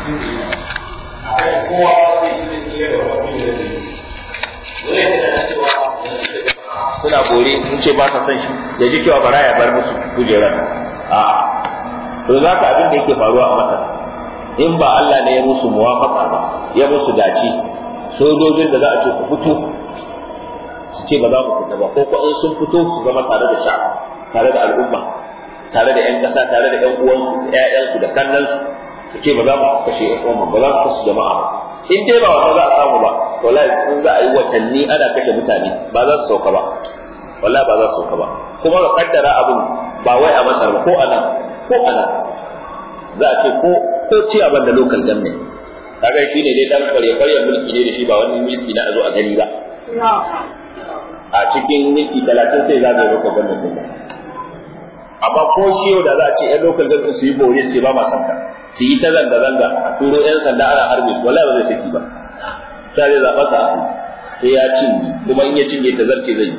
kowa zai shi ne iya da wani da zai zai da cewa suna bore sun ce ba sa son shi ya ji cewa bara ya bar musu kujerar a to za ka abin da yake faruwa a masar in ba Allah ne ya musu muwafaka ba ya musu dace sojojin da za a ce ku fito su ce ba za mu fita ba ko ko in sun fito su zama tare da sha tare da al'umma tare da 'yan ƙasa tare da 'yan uwansu da 'ya'yansu da kannansu su ce ba za mu kashe 'yan uwanmu ba za mu kashe jama'a ba in dai ba wanda za a samu ba wallahi in za a yi watanni ana kashe mutane ba za su sauka ba wallahi ba za su sauka ba kuma ka kaddara abin ba wai a masar ba ko a nan ko a nan za a ce ko ko ciyaban da local government kaga shi ne dai dan kware kware mulki ne da shi ba wani mulki na a zo a gani ba a cikin minti talatin sai za a yi local government din amma ko shi yau da za a ce yan local government su yi bore su ba ma san ka su yi ta zanga zanga a turo yan sanda ana harbi wallahi ba zai saki ba sai zai zaɓa sa sai ya cinye kuma in ya cinye ta zarce zai yi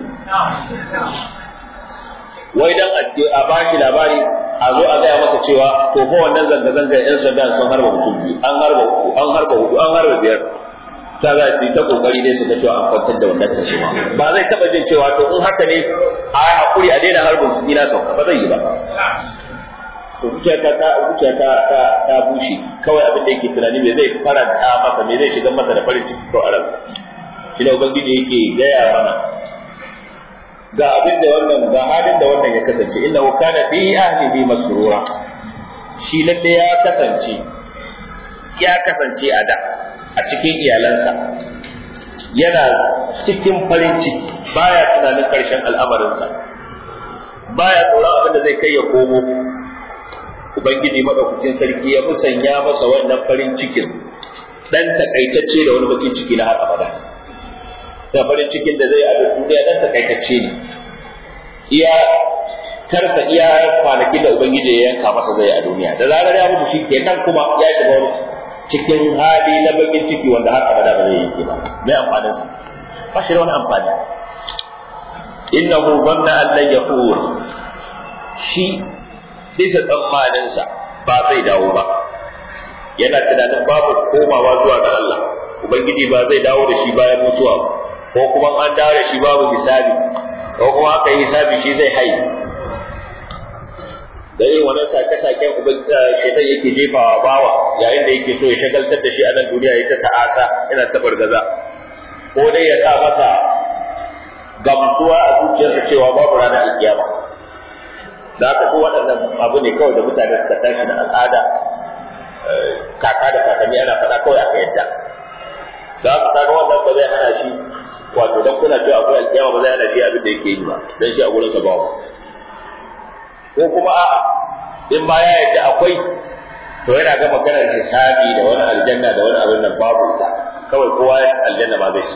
wai dan a ba shi labari a zo a gaya masa cewa to fa wannan zanga zanga yan sanda sun harba mutum biyu an harba uku an harba hudu an harba biyar ta za su yi ta kokari ne su ga cewa an kwantar da wannan tashi ba zai taba jin cewa to in haka ne a yi hakuri a daina harbin su ina sauka ba zai yi ba to zuciya ta ta zuciya ta ta ta bushe kawai abin da yake tunani me zai faranta masa me zai shiga masa da farin ciki ko a ransa shi ne ubangiji yake gaya mana ga abin da wannan ga halin da wannan ya kasance innahu kana fi ahlihi masrura shi lalle ya kasance ya kasance a da a cikin iyalansa yana cikin farin ciki baya tunanin karshen al'amarinsa baya tsoron abin da zai kai ya komo ubangiji madaukakin sarki ya musanya masa wannan farin cikin dan takaitacce da wani bakin ciki na har abada da farin cikin da zai a duniya dan takaitacce ne iya karsa iya kwanakin da ubangiji ya yanka masa zai a duniya da zarar ya mutu shi kenan kuma ya shiga wani cikin hali na bakin ciki wanda har abada ba zai yanke ba mai amfanin sa ba shi da wani amfani innahu dhanna an lan yaqur shi bisa tsammanin sa ba zai dawo ba yana tunanin babu komawa zuwa ga Allah ubangiji ba zai dawo da shi bayan mutuwa ba ko kuma an dawo da shi babu hisabi ko kuma aka yi hisabi shi zai hai da yin wannan sake-saken shaitan yake jefawa bawa yayin da yake so ya shagaltar da shi a nan duniya ya ta ta'asa yana ta bargaza ko dai ya sa masa gamsuwa a zuciyarsa cewa babu ranar alkiyama da haka ko waɗannan abu ne kawai da mutane suka tashi da al'ada kaka da kakanni ana faɗa kawai aka yadda da haka kaga wannan ba zai hana shi wato dan kuna cewa akwai alkiyama ba zai hana shi abin da yake yi ba dan shi a gurin sa babu ko kuma a'a in ba ya yadda akwai to yana ga maganar hisabi da wani aljanna da wani abin nan babu ita kawai kowa aljanna ba zai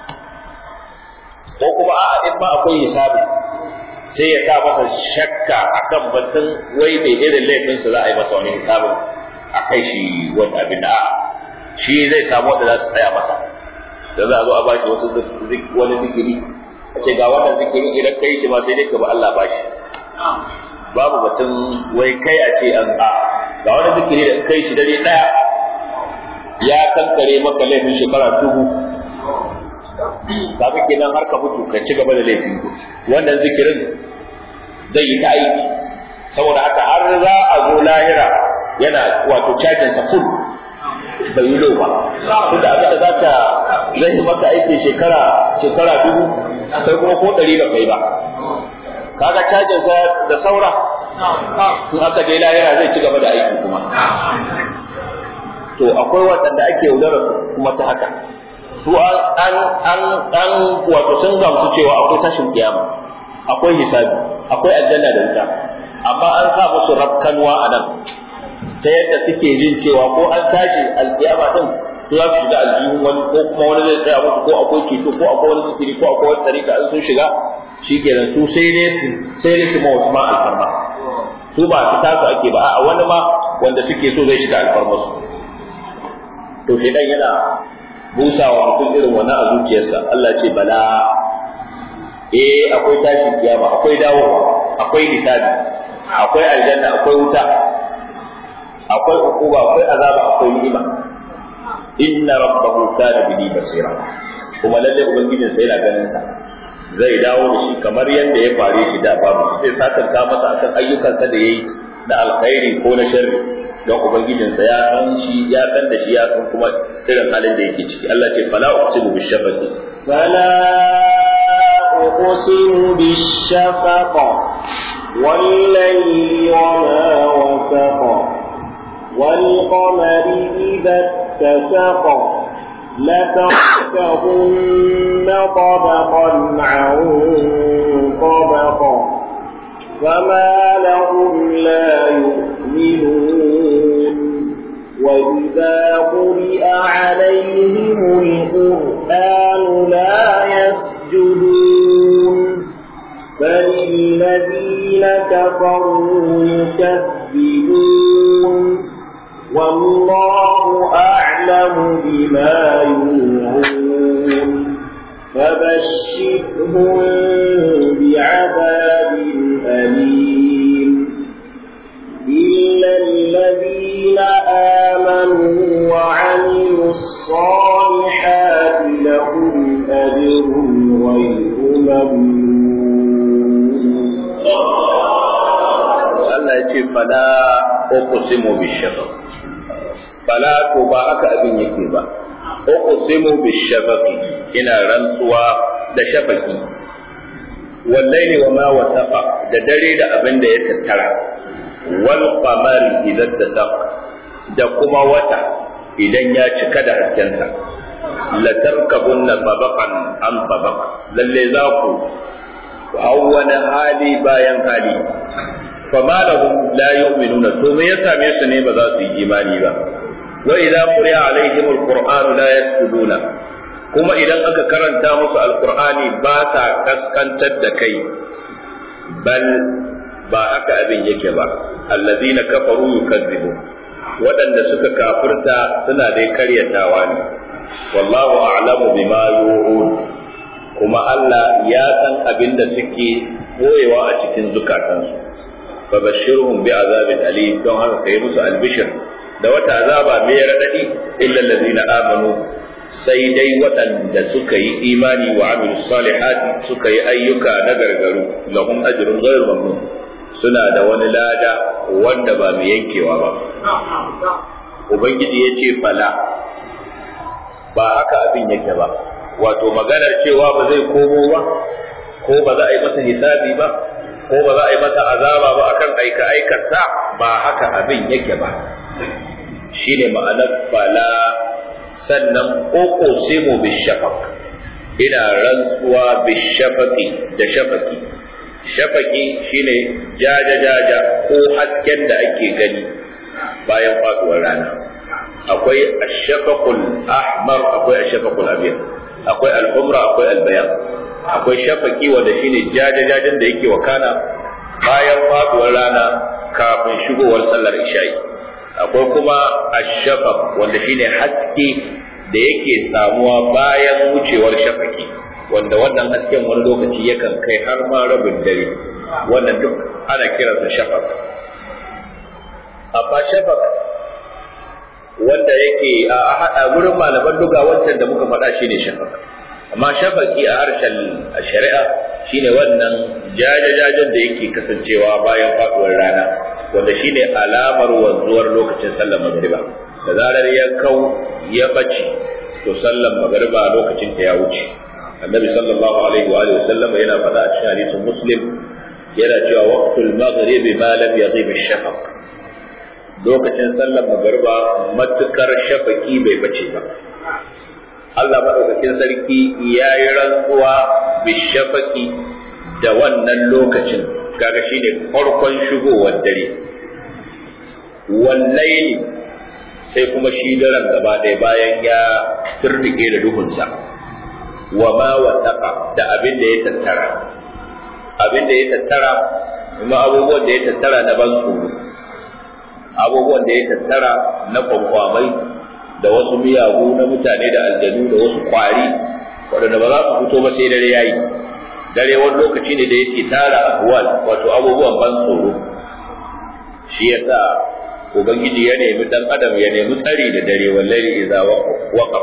ko kuma a'a in ba akwai hisabi sai ya sa masa shakka akan batun wai mai irin laifinsa za a yi masa wani hisabin a kai shi wani abin da shi zai samu wanda za su tsaya masa da za a zo a baki wasu wani zikiri a ce ga wannan zikiri idan kai shi ma sai dai ka ba Allah bashi babu batun wai kai a ce an a ga wani zikiri da kai shi dare daya ya kankare maka laifin shekara dubu kafin kenan har ka mutu ka ci gaba da laifin wannan zikirin zai yi ta aiki saboda haka har za a zo lahira yana wato cajin sa full bai yi ba tunda abin da za ka zai yi maka aiki shekara shekara dubu sai kuma ko ɗari ba kai ba kaga cajin sa da saura in aka je lahira zai ci gaba da aiki kuma to akwai waɗanda ake yaudara kuma ta haka su an an an wato sun gamsu cewa akwai tashin kiyama akwai hisabi akwai aljanna da wuta amma an sa musu rakkanwa a nan ta yadda suke jin cewa ko an tashi alkiyama din to za su shiga aljihun wani ko kuma wani zai tsaya musu ko akwai ceto ko akwai wani sikiri ko akwai wani tsarika in sun shiga shikenan su sai dai su sai dai su ma wasu ma alfarma su ba su tasu ake ba a wani ma wanda suke so zai shiga alfarma su to shedan yana busawa mutum irin wannan a zuciyarsa Allah ce bala eh akwai tashin kiyama akwai dawowa akwai hisabi akwai aljanna akwai wuta akwai ukuba akwai azaba akwai ni'ima inna rabbahu kana bihi basira kuma lalle ubangijin sa yana ganin sa zai dawo da shi kamar yadda ya fare shi da babu zai sakanta masa akan ayyukansa da yayi na alkhairi ko na sharri don ubangijin sa ya san shi ya san da shi ya san kuma irin halin da yake ciki Allah ce fala uqsimu bishafaqi فلا أقسم بالشفق والليل وما وسق والقمر إذا اتسق لتركبن طبقا عن طبق فما لهم لا يؤمنون وإذا قرئ عليهم القرآن لا يسجدون بل الذين كفروا يكذبون والله أعلم بما يوعون فبشرهم بعذاب أليم إلا الذين آمنوا وعملوا الصالحات لهم أجر غير ممنون Allah ya ce fala uqsimu bishafaq fala to ba haka abin yake ba uqsimu bishafaqi ina rantsuwa da shafaki wallahi wa ma wasaqa da dare da abin da ya tattara wal qamari idan tasaq da kuma wata idan ya cika da haskensa la tarkabunna tabaqan am tabaq lalle za ku hau wani hali bayan hali fama lahum la yu'minuna to me ya same su ne ba za su yi imani ba wa idza quri'a alaihim alquran la yasjuduna kuma idan aka karanta musu alqur'ani ba sa kaskantar da kai bal ba haka abin yake ba allazina kafaru yukazzibu waɗanda suka kafirta suna dai karyatawa ne wallahu a'lamu bima yu'un kuma Allah ya san abin da suke boyewa a cikin zukatansu فبشرهم بعذاب أليم don haka kai musu albishir da wata azaba mai radadi illa allazina amanu sai dai waɗanda suka yi imani wa amilu salihati suka yi ayyuka na gargaru lahum ajrun ghayr mamnun suna da wani lada wanda ba mai yankewa ba ubangiji ya ce fala ba haka abin yake ba wato maganar cewa ba zai komo ba ko ba za a yi masa hisabi ba ko ba za a yi masa azaba ba akan aika aikarsa ba haka abin yake ba shine ma'anar bala sannan ƙoƙo simu bishafaq ina rantsuwa bishafaqi da shafaqi shafaqi shine jaja jaja ko hasken da ake gani bayan faduwar rana akwai ashafaqul ahmar akwai ashafaqul abyad akwai al-umra akwai al-bayan akwai shafaki wanda shine jajajajen da yake wakana bayan faduwar rana kafin shigowar sallar isha'i akwai kuma ashafaq wanda shine haske da yake samuwa bayan wucewar shafaki wanda wannan hasken wani lokaci yakan kai har ma rabin dare wannan duk ana kiransa shafaq amma shafaq wanda yake a gurin malaman duga wancan da muka faɗa shine shafaq amma shafaki a harshen shari'a shine wannan jajajajen da yake kasancewa bayan faduwar rana wanda shine alamar wanzuwar lokacin sallar magriba da zarar ya kau ya bace to sallar magriba lokacin ta ya wuce annabi sallallahu alaihi wa alihi wasallam yana faɗa a cikin hadisin muslim yana cewa waqtul maghrib ma lam yaghib ash-shafaq lokacin sallar magriba matukar shafaki bai bace ba Allah maɗaukakin sarki ya yi rantsuwa bishafaki da wannan lokacin kaga shi ne farkon shigowar dare wallaili sai kuma shi daren gaba ɗaya bayan ya turnike da duhunsa wa ma wasaqa da abin da ya tattara abin da ya tattara kuma abubuwan da ya tattara na ban tsoro abubuwan da ya tattara na kwankwamai da wasu miyagu na mutane da aljanu da wasu kwari waɗanda ba za su fito ba sai dare yayi dare wani lokaci ne da yake tara ahwal wato abubuwan ban tsoro shi yasa ubangiji ya nemi dan adam ya nemi tsari da dare wallahi idza waqaf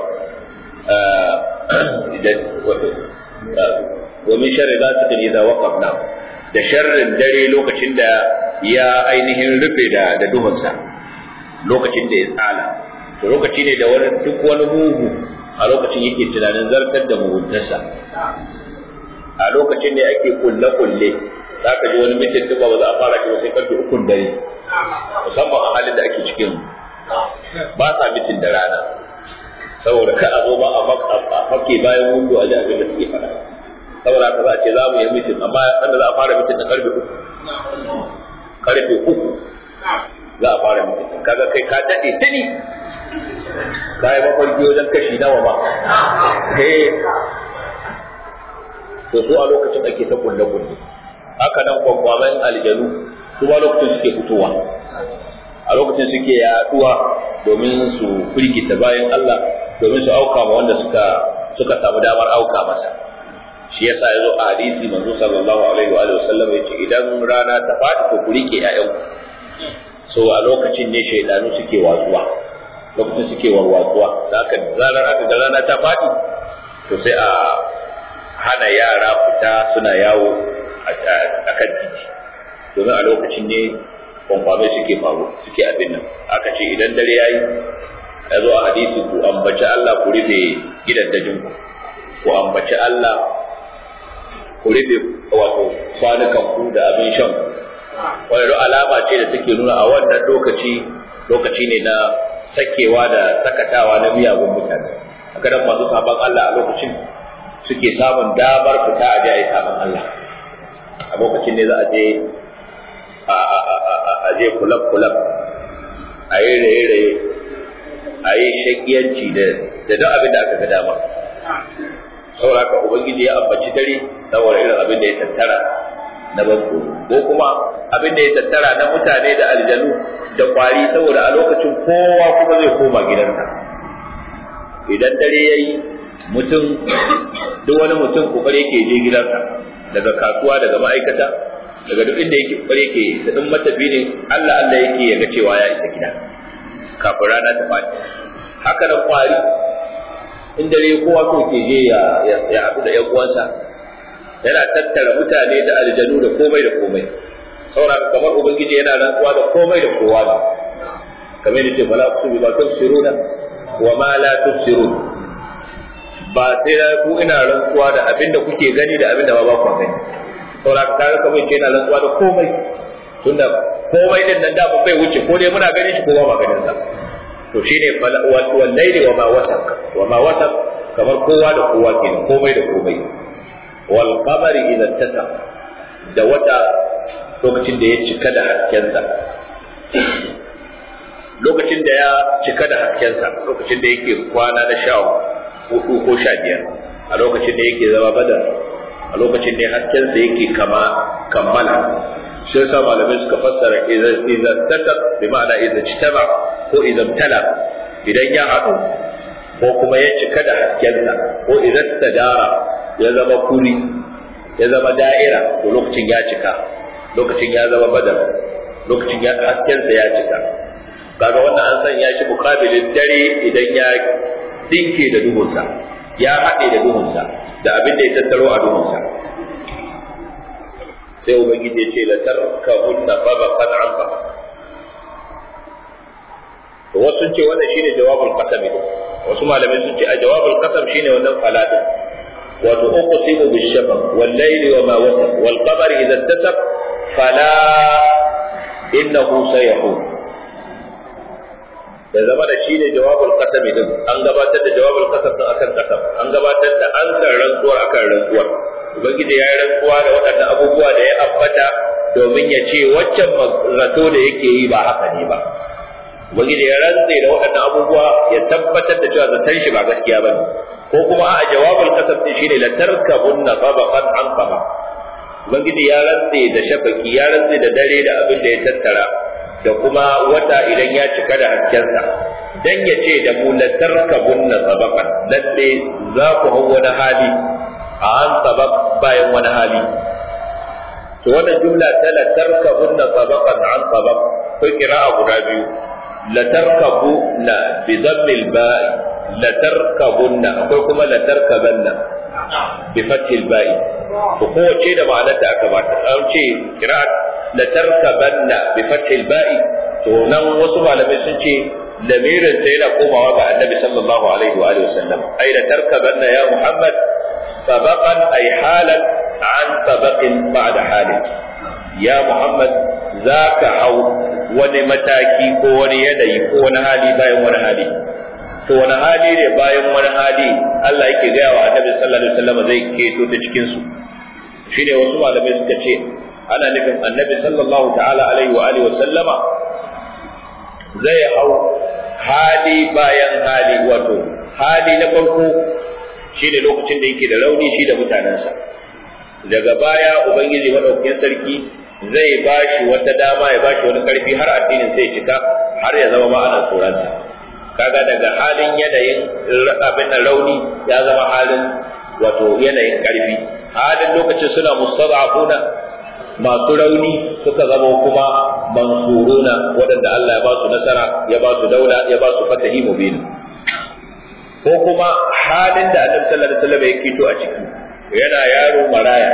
wa min sharri ghasiqin idza waqaf na da sharrin dare lokacin da ya ainihin rufe da da duhunsa lokacin da ya tsala to lokaci ne da wani duk wani mugu a lokacin yake tunanin zartar da muguntarsa a lokacin ne ake kulle kulle za ka ji wani mitin duk ba za a fara shi sai karfe ukun dare musamman a halin da ake cikin ba sa mitin da rana saboda ka a zo ba a fake bayan windo a ji abin da suke faɗa saboda haka za a ce za mu yi mitin amma sanda za a fara mitin da karfe uku karfe uku za a fara mitin kaga kai ka daɗe tuni ka yi mafarki wajen kashi nawa ba to su a lokacin ake ta kulle kulle haka nan kwakwamen aljanu su ma lokacin suke fitowa a lokacin suke yaduwa domin su firgita bayan Allah domin su auka ma wanda suka suka samu damar auka masa shi yasa yazo a hadisi manzo sallallahu alaihi wa alihi wasallam yace idan rana ta fadi to ku rike ƴaƴan so a lokacin ne shaydanu suke watsuwa lokacin suke warwatsuwa da haka zarar aka ga rana ta fadi to sai a hana yara fita suna yawo a kan titi domin a lokacin ne kwankwame suke faru suke abin nan aka ce idan dare ya yi ya zo a hadisi ku ambaci Allah ku rufe gidan dajin ku ku ambaci Allah ku rufe wato kwanukan ku da abin shan ku wani alama ce da take nuna a wannan lokaci lokaci ne na sakewa da sakatawa na miyagun mutane haka nan masu sabon Allah a lokacin suke samun damar fita a je a yi sabon Allah a lokacin ne za a je a je kulab-kulab a yi raye-raye a yi shakiyanci da duk abin da aka ga dama saboda haka ubangiji ya ambaci dare saboda irin abin da ya tattara na banko ko kuma abin da ya tattara na mutane da aljanu da kwari saboda a lokacin kowa kuma zai koma gidansa idan dare ya yi mutum duk wani mutum kokari yake je gidansa daga kasuwa daga ma'aikata daga duk inda yake kokari yake su din matafi ne Allah Allah yake ya ga cewa ya isa gida kafin rana ta fadi haka da kwari in dare kowa so ke je ya ya haɗu da ƴan uwansa yana tattara mutane da aljanu da komai da komai saboda kamar ubangiji yana rantsuwa da komai da kowa ne kamar yadda fala ku bi ba tafsiruna wa ma la tafsirun ba sai na ku ina rantsuwa da abin da kuke gani da abin da ba ku gani saboda ka ga kamar ke yana rantsuwa da komai tunda komai din nan da ba bai wuce ko dai muna ganin shi ko ba ganin sa to shine wal layli wa ma wasaq wa ma wasaq kamar kowa da kowa ke komai da komai wal qamari idza tasa da wata lokacin da ya cika da haskensa lokacin da ya cika da haskensa lokacin da yake kwana da sha hudu ko sha biyar a lokacin da yake zama badar a lokacin da haskensa yake kama kammala shi yasa malamai suka fassara idan tasab bi ma'ana idan jitaba ko idan tala idan ya haɗu ko kuma ya cika da haskensa ko idan sadara ya zama kuri ya zama da'ira to lokacin ya cika lokacin ya zama badar lokacin ya haskensa ya cika kaga wannan an san ya shi mukabilin dare idan ya dinke da duhunsa ya haɗe da duhunsa da abin da ya tattaro a duhunsa sai ubangiji ya ce la tarkahunna babaqan an ba to wasu ce wannan shine jawabul qasam wasu malamai sun ce a jawabul qasam shine wannan faladin wato uqsimu bish-shafaq wal layli wa ma wasaq wal qamari idha ittasab fala innahu sayahun da zama da shi ne jawabul qasam din an gabatar da jawabul qasam din akan qasam an gabatar da ansar rantsuwar akan rantsuwar ubangiji ya yi rantsuwa da waɗannan abubuwa da ya ambata domin ya ce waccan zato da yake yi ba haka ne ba ubangiji ya rantse da waɗannan abubuwa ya tabbatar da cewa zaton shi ba gaskiya ba ko kuma a jawabul qasam din shine la tarkabunna tabaqan an tabaq ubangiji ya rantse da shafaki ya rantse da dare da abin da ya tattara da kuma wata idan ya cika da haskensa dan ya ce da mu la tarkabunna tabaqan lalle za ku hau wani hali a an tabaq bayan wani hali to wannan jumla ta la tarkabunna tabaqan an tabaq akwai qira'a guda biyu la tarkabuna bi dhammil ba'i la tarkabunna akwai kuma la tarkabanna bi fathil ba'i to kowace da ma'anar da aka bata an ce qira'at la tarkabanna bi fathil ba'i to nan wasu malamai sun ce lamirin ta yana komawa ga annabi sallallahu alaihi wa alihi wasallam ai la tarkabanna ya muhammad sabaqan ay halan an sabaqin ba'da halin ya muhammad zaka hau wani mataki ko wani yanayi ko wani hali bayan wani hali to wani hali ne bayan wani hali Allah yake gaya wa annabi sallallahu alaihi wasallam zai keto ta cikin su shine wasu malamai suka ce ana nufin annabi sallallahu ta'ala alaihi wa alihi wasallama zai hau hali bayan hali wato hali na farko shine lokacin da yake da rauni shi da mutanensa daga baya ubangiji madaukakin sarki zai bashi wata dama ya bashi wani karfi har addinin sai cika har ya zama ma ana tsoronsa kaga daga halin yanayin abin da rauni ya zama halin wato yanayin karfi halin lokacin suna mustad'afuna masu rauni suka zama kuma mansuruna waɗanda Allah ya ba su nasara ya ba su daula ya ba su fatahi mubin ko kuma halin da Annabi sallallahu alaihi wasallam ya kito a ciki yana yaro maraya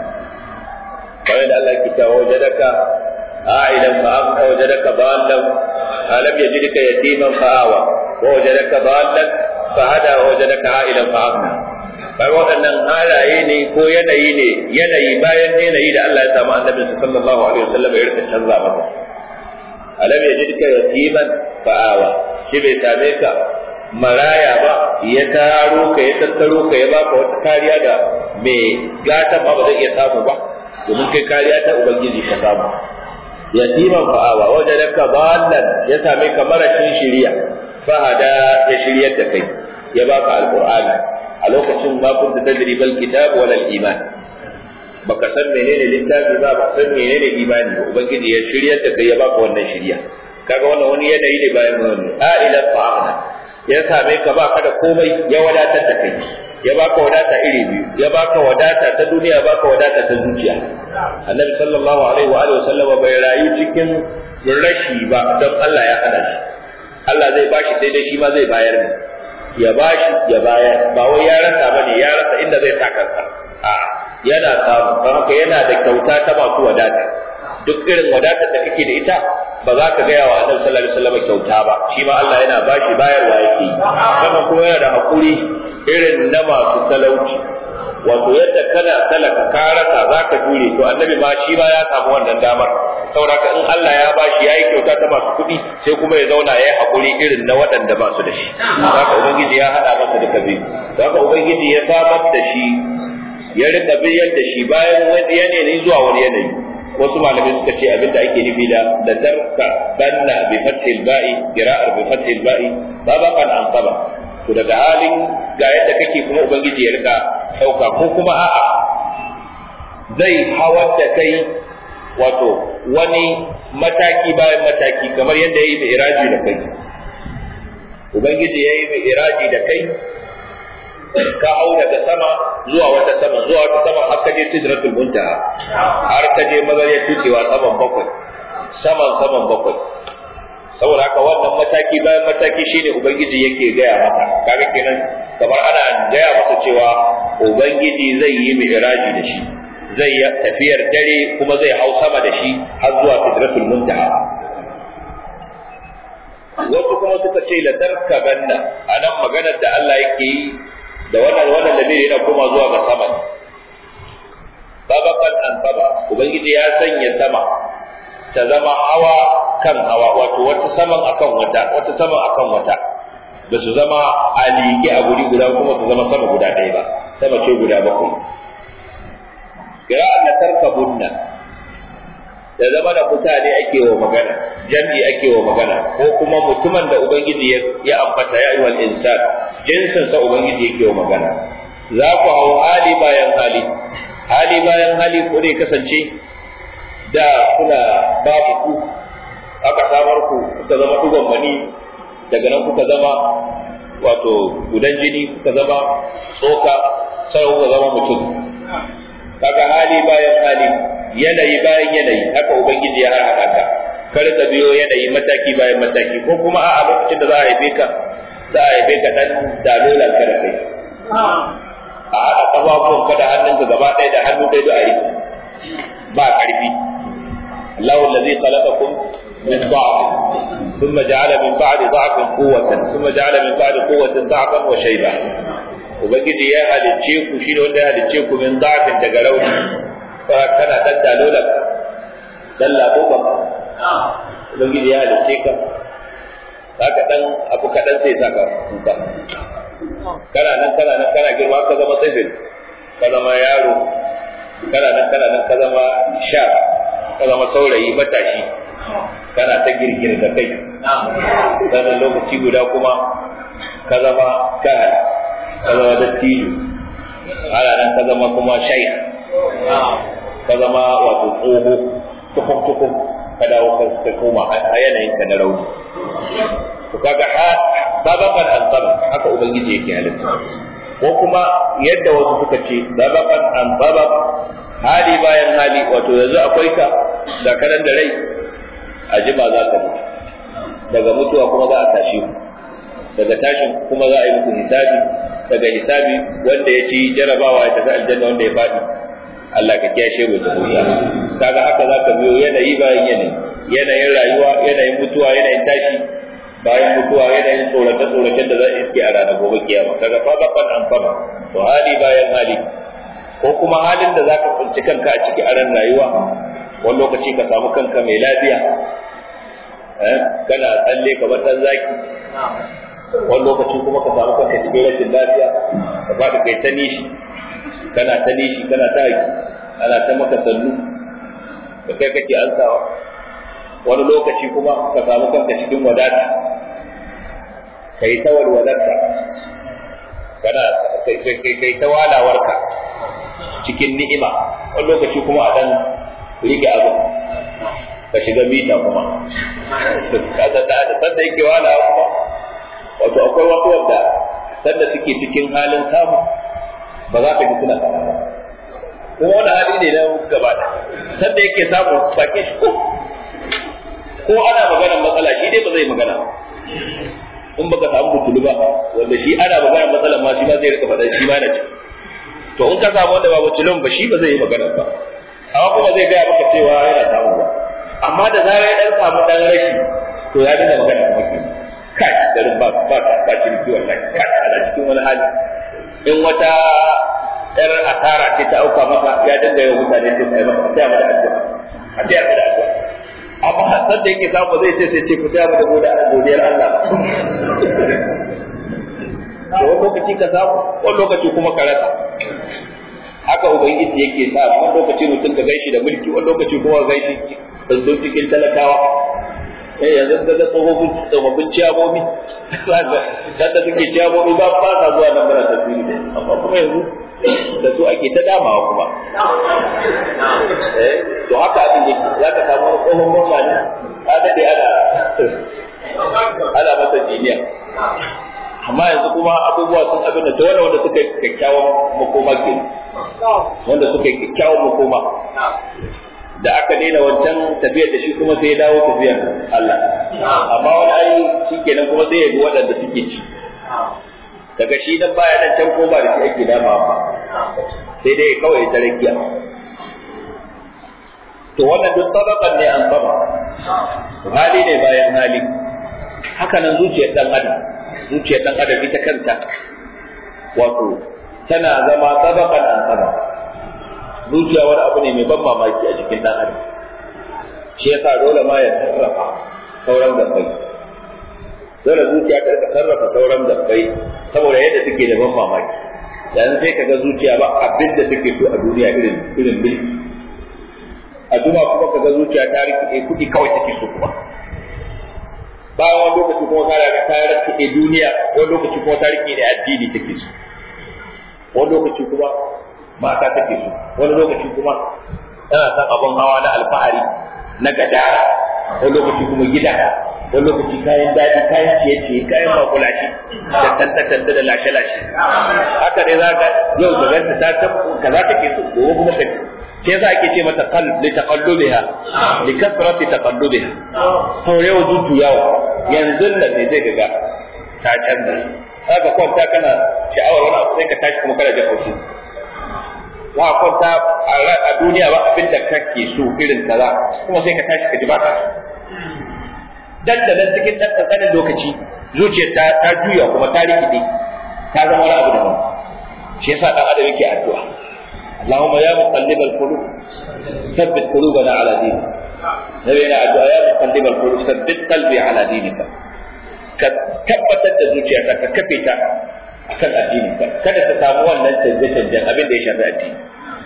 kamar da Allah ya cewa wajadaka a'ilan fa amka wajadaka ballan alam yajidka yatiman fa awa wa wajadaka ballan fa hada wa wajadaka a'ilan fa aghna kai waɗannan halaye ne ko yanayi ne yanayi bayan yanayi da Allah ya samu annabi sallallahu alaihi wasallam ya rika canza masa alam yajidka yatiman fa awa shi bai same ka maraya ba ya taro ka ya tattaro ka ya baka wata kariya da mai gata ba ba zai iya samu ba domin kai kariya ta ubangiji ka samu yatiman fa'awa wajadaka ballan ya same ka marashin shiriya fahada ya shiryar da kai ya baka alqur'ani a lokacin ma kunta tadri bal kitab wala iman baka san menene littafi ba ba san menene imani ba ubangiji ya shiryar da kai ya baka wannan shiriya kaga wannan wani yanayi ne bayan wannan a ila fa'ana ya same ka baka da komai ya wadatar da kai ya baka wadata iri biyu ya baka wadata ta duniya baka wadata ta zuciya annabi sallallahu alaihi wa alihi wasallama bai rayu cikin rashi ba don Allah ya hana shi Allah zai bashi sai dai shi ma zai bayar ne ya bashi ya bayar ba wai ya rasa bane ya rasa inda zai sa kansa a yana samu don haka yana da kyauta ta masu wadata duk irin wadatar da kake da ita ba za ka gaya wa annabi sallallahu alaihi wasallam kyauta ba shi ma Allah yana bashi bayarwa yake yi sannan kuma yana da hakuri irin na masu talauci wato yadda kana talaka ka rasa za ka jure to annabi ma shi ma ya samu wannan damar saboda in Allah ya bashi yayi kyauta ta masu kuɗi sai kuma ya zauna ya yi hakuri irin na waɗanda ba su da shi haka ubangiji ya haɗa masa duka biyu haka ubangiji ya samar da shi ya rika biyar da shi bayan wani yanayi zuwa wani yanayi wasu malamai suka ce abinda ake nufi da da tarka banna bi fathil ba'i qira'ar bi fathil ba'i sabaqan an saba to daga halin ga yadda kake kuma ubangiji ya rika dauka ko kuma a'a zai hawar da kai wato wani mataki bayan mataki kamar yadda yayi mai iraji da kai ubangiji yayi mai iraji da kai ka hau daga sama zuwa wata sama zuwa wata sama har ka je sidratul muntaha har ka je mazariyar tucewa saman bakwai saman saman bakwai saboda haka wannan mataki bayan mataki shine ubangiji yake gaya masa kaga kenan kamar ana gaya masa cewa ubangiji zai yi mi'raji da shi zai yi tafiyar dare kuma zai hau sama da shi har zuwa sidratul muntaha wasu kuma suka ce la tarkabanna anan maganar da Allah yake yi da wannan wannan da yana koma zuwa ga sama sabakan an saba ubangiji ya sanya sama ta zama hawa kan hawa wato wata saman akan wata wata saman akan wata ba su zama a liƙe a guri guda kuma su zama sama guda ɗaya ba sama ce guda bakwai kira'an na tarkabunna da zama da mutane ake wa magana jam'i ake wa magana ko kuma mutumin da ubangiji ya ambata ya ayyuhal insan jinsin sa ubangiji yake wa magana za ku hau hali bayan hali hali bayan hali ko dai kasance da kuna babu ku aka samar ku kuka zama dugon mani daga nan kuka zama wato gudan jini kuka zama tsoka sai kuka zama mutum kaga hali bayan hali yanayi bayan yanayi haka ubangiji ya harhaɗa ka ka rika biyo yanayi mataki bayan mataki ko kuma a lokacin da za a haife ka za a haife ka dan dalolan ka da kai a haɗa ƙafafuwan ka da hannunka gaba ɗaya da hannu ɗaya da a ba ƙarfi الله الذي خلقكم من ضعف ثم جعل من بعد ضعف قوة ثم جعل من بعد قوة ضعفا وشيبا ubangiji ya halicce ku shi ne wanda ya halicce ku min da'afin daga rauni fa kana dan dalola dan labo ba ubangiji ya halicce ka haka dan abu kadan sai saka kuka kana nan kana nan kana girma ka zama tsifin ka zama yaro kana nan kana nan ka zama sha ka zama saurayi matashi kana ta girgir da kai sannan lokaci guda kuma ka zama kahal ka zama dattijo ana nan ka zama kuma shaikh ka zama wato tsoho tukuk tukuk ka dawo ka koma a yanayin ka na rauni to kaga ha sababan an sabab haka ubangiji yake halitta ko kuma yadda wasu suka ce sababan an sabab hali bayan hali wato yanzu akwai ka da kanan da rai a jima za ka mutu daga mutuwa kuma za a tashi ku daga tashin kuma za a yi muku hisabi daga hisabi wanda ya ci jarabawa ya tafi aljanna wanda ya faɗi Allah ka kiyashe mu da huta kaga haka za ka biyo yanayi bayan yanayi yanayin rayuwa yanayin mutuwa yanayin tashi bayan mutuwa yanayin tsorace tsoracen da za a iske a ranar gobe kiyama kaga fa ban an fama to hali bayan hali ko kuma halin da zaka tsinci kanka a ciki a ran rayuwa wani lokaci ka samu kanka mai lafiya kana tsalle kamar dan zaki wani lokaci kuma ka samu kanka cikin rashin lafiya ka faɗi kai ta nishi kana ta nishi kana ta haki ana ta maka sannu da kai kake ansawa wani lokaci kuma ka samu kanka cikin wadata kai ta walwalarka kana kai ta walawarka cikin ni'ima wani lokaci kuma a dan rike abu ka shiga mita kuma sanda yake wala kuma wato akwai wasu wanda sanda suke cikin halin samu ba za ka ji suna faɗa ba kuma wani hali ne na gaba da sanda yake samu bakin shi ko ko ana maganar matsala shi dai ba zai magana in baka samu butulu ba wanda shi ana maganar matsalar ma shi ma zai rika faɗa shi ma na ci to in ka samu wanda ba butulun ba shi ba zai yi magana ba amma kuma zai gaya maka cewa yana samu ba amma da zarar ya dan samu dan rashi to ya dinga magana kuma ke kai garin ba ba ba ciniki wallahi kai ana cikin wani hali in wata yar asara ce ta auka maka ya dinga yau mutane sai sai masa sai mata addu'a a sai mata addu'a amma hasan da yake samu zai ce sai ce ku sai mata gode a godiyar Allah da wani lokaci ka samu wani lokaci kuma ka rasa haka ubangiji yake sa wani lokaci mutum ka gaishi da mulki wani lokaci kuma ka gaishi sanzo cikin talakawa eh yanzu ka ga tsofaffin tsofaffin ciyamomi sanda suke ciyamomi ba ba sa zuwa nan bara tasiri da amma kuma yanzu da su ake ta damawa kuma eh to haka abin yake za ka samu wani tsohon gwamna ne ka daɗe ana ana masa jiniya amma yanzu kuma abubuwa sun abin da wanda wanda suka yi kyakkyawan makoma ke wanda suka yi kyakkyawan makoma da aka daina wancan tafiyar da shi kuma sai ya dawo tafiyar Allah amma wani ai shi kenan kuma sai ya bi waɗanda suke ci daga shi dan baya nan can ko ba da shi ake dama ba sai dai kawai ta rakiya to wannan duk sababan ne an saba hali ne bayan hali haka nan zuciyar dan adam zuciyar dan adam ita kanta wato tana zama sababan an saba zuciya wani abu ne mai ban mamaki a jikin dan adam shi yasa dole ma ya sarrafa sauran gabbai dole zuciya ta rika sarrafa sauran gabbai saboda yadda take da ban mamaki yanzu sai kaga zuciya ba abin da take so a duniya irin irin mulki a duma kuma kaga zuciya ta rike kuɗi kawai take so kuma bayan wani lokaci kuma ta rike ta rike duniya wani lokaci kuma ta rike da addini take so wani lokaci kuma mata take so wani lokaci kuma tana son abin hawa na alfahari na gadara wani lokaci kuma gida wani lokaci kayan daɗi kayan ciye-ciye kayan makulashi da tantance da lashe-lashe haka dai za ka yau da ganta ta ta kaza take so gobe kuma ka shi yasa ake ce mata qalb li taqallubiha li kasrati taqallubiha to yau jujjuyawa yanzu da ne zai ga ta canza haka kwanta kana sha'awar wani abu sai ka tashi kuma kana jin haushi za a kwanta a duniya ba abin da kake so irin kaza kuma sai ka tashi ka ji ba ka dan da nan cikin dan kankanin lokaci zuciyar ta ta juya kuma ta rikide ta zama wani abu daban shi yasa dan adam yake addu'a Allahumma ya muqallibal qulub thabbit qulubana ala dinik nabi yana addu'a ya muqallibal qulub thabbit qalbi ala dinika ka tabbatar da zuciyarka ka kafe ta akan addininka kada ta samu wannan canje-canjen abin da ya shafi addini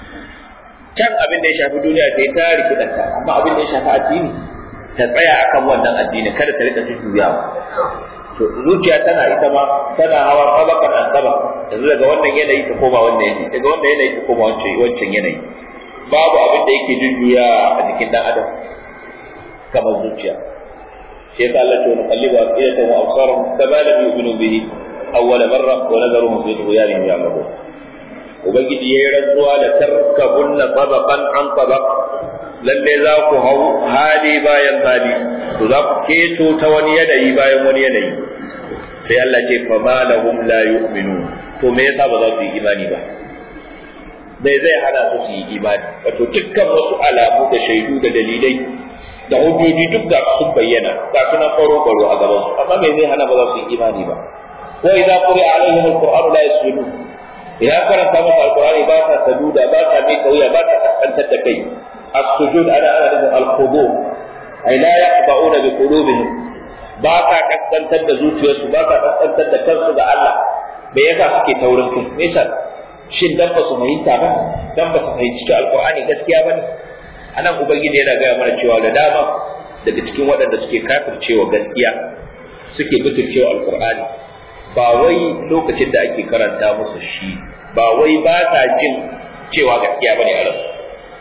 can abin da ya shafi duniya sai ta rikidanta amma abin da ya shafi addini ta tsaya akan wannan addini kada ta rika jujjuyawa to zuciya tana ita ma tana hawa tabakan an tabak yanzu daga wannan yanayi ta koma wannan yanayi daga wannan yanayi ta koma wancan wancan yanayi babu abin da yake jujjuya a jikin dan adam kamar zuciya shi yasa Allah ya nuqallibu afidatan wa absarahum kama lam yu'minu bihi awwala marra wa nadharuhum fi tughyanihim ya'mahun ubangiji yayi rantsuwa da tarkabunna tabaqan an tabaq lalle za ku hau hali bayan hali to za ku keto ta wani yanayi bayan wani yanayi sai Allah ce fa ma lahum la yu'minu to me yasa ba za su yi imani ba bai zai hana su su yi imani wato dukkan wasu alamu da shaidu da dalilai da hujjoji duk da sun bayyana ga sunan faro faro a gaban su amma me zai hana ba za su yi imani ba wa idza quri'a alaihim alqur'anu la yasjudun idan karanta masa alqur'ani ba sa saduda ba sa mai kauya ba sa kaskantar da kai السجود على أهل الخضوع أي لا يخضعون بقلوبهم باقا كسنتر da zuciyarsu ba ka kaskantar da kansu ga Allah me yasa suke taurin kai me yasa shin dan ba su fahimta ba dan ba su fahimci ta alqur'ani gaskiya ba ne anan ubangiji yana gaya mana cewa da dama daga cikin waɗanda suke kafircewa gaskiya suke butulcewa alqur'ani ba wai lokacin da ake karanta musu shi ba wai ba sa jin cewa gaskiya bane a ransu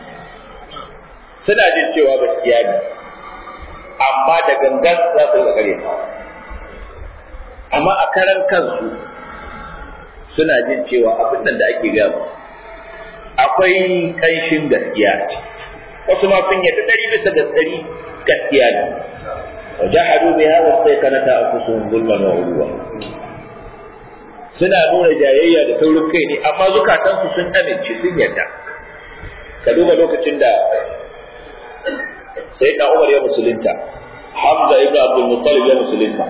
suna jin cewa gaskiya ne amma da gangan za su ga gare amma a karan kansu suna jin cewa abin nan da ake gaya akwai kanshin gaskiya ce wasu ma sun yadda dari bisa ga dari gaskiya ne wa jahadu biha wa saykanata anfusuhum zulman wa ulwa suna nuna jayayya da taurin kai ne amma zukatansu sun amince sun yarda ka duba lokacin da sai na Umar ya musulunta Hamza ibn Abdul Muttalib ya musulunta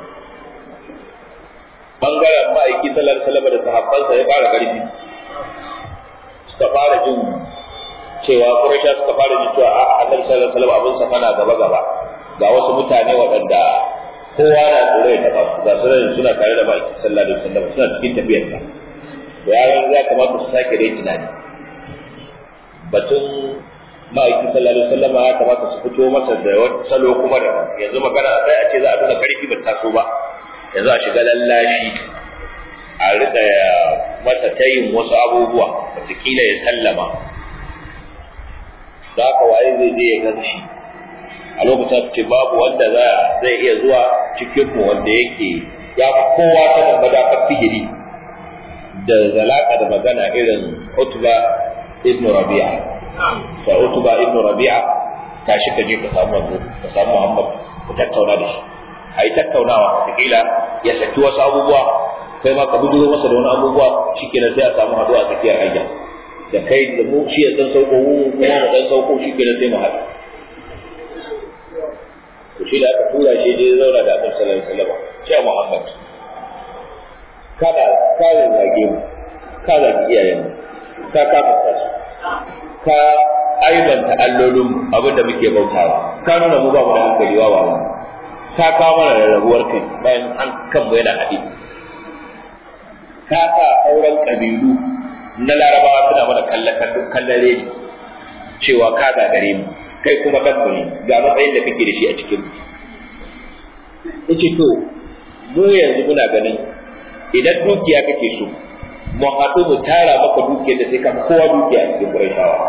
bangaren ma'aiki sallallahu alaihi wasallam da sahabbansa ya fara karfi suka fara jin cewa Quraysha suka fara jin cewa a Annabi sallallahu alaihi wasallam abin sa fana gaba gaba ga wasu mutane waɗanda kowa na tsoro ya taba su ga su suna tare da ma'aiki sallallahu alaihi wasallam suna cikin tafiyarsa to yaran ya kamata su sake dai tunani batun ma'aiki sallallahu alaihi wasallam ya kamata su fito masa da wani salo kuma da yanzu magana sai a ce za a nuna karfi ba taso ba yanzu a shiga lallashi a rika masa tayin wasu abubuwa wataƙila ya sallama da haka waye zai je ya gan shi a lokacin ce babu wanda zai iya zuwa cikin mu wanda yake ya fi kowa sanin madafar sihiri da zalaka da magana irin Utba ibn Rabi'a fa Utba ibn Rabi'a tashi ka je ka samu manzo ka samu Muhammad ku tattauna da shi ai tattaunawa kila ya saki wasu abubuwa kai ma ka bujuro masa da wani abubuwa shikenan sai a samu haduwa a tsakiyar hanya da kai da mu shi ya dan sauko mu kuma mu dan sauko shikenan sai mu haɗu to shi da aka tura shi dai zauna da Annabi sallallahu alaihi wasallam cewa Muhammad kada ka zage mu ka zage iyayen mu ka kafa su ka aibanta allolin abinda muke bautawa ka nuna mu ba mu da hankali wawa mu ka kawo mana rarrabuwar kai bayan an kanmu yana haɗe ka sa auren ƙabilu na larabawa suna mana kallon reni cewa ka gagare mu kai kuma kan mu ne ga matsayin da kake da shi a cikin mu yace to mu yanzu muna ganin idan dukiya kake so mu haɗu mu tara maka dukiyar da sai ka kowa dukiya a cikin Qurayshawa